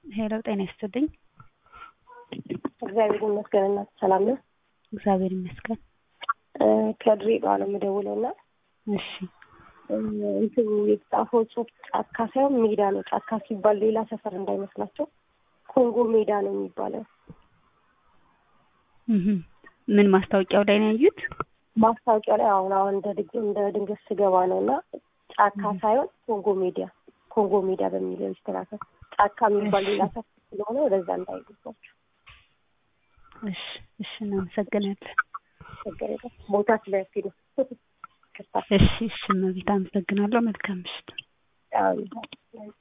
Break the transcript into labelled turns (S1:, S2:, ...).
S1: ሄሎ ጤና ይስጥልኝ።
S2: እግዚአብሔር ይመስገን። እናት ሰላም ነው?
S1: እግዚአብሔር ይመስገን።
S2: ከድሬዳዋ ነው የምደውለው እና
S1: እሺ
S2: እንትኑ የተጻፈው ጽሑፍ ጫካ ሳይሆን ሜዳ ነው። ጫካ ሲባል ሌላ ሰፈር እንዳይመስላቸው ኮንጎ ሜዳ ነው የሚባለው።
S1: እህ ምን ማስታወቂያው ላይ ነው ያዩት?
S2: ማስታወቂያ ላይ አሁን አሁን እንደ ድግ እንደ ድንገት ስገባ ነው እና ጫካ ሳይሆን ኮንጎ ሜዳ ኮንጎ ሜዳ በሚለው ይስተካከል። ጫካ የሚባል ሌላ ሰፈር ስለሆነ ወደዛ እንዳይገባቸው።
S1: እሺ እሺ እናመሰግናለን።
S2: ችግር የለም ቦታ ስለያፊ ነው።
S1: እሺ እሺ እመቤት አመሰግናለሁ። መልካም ምሽት።
S2: አዎ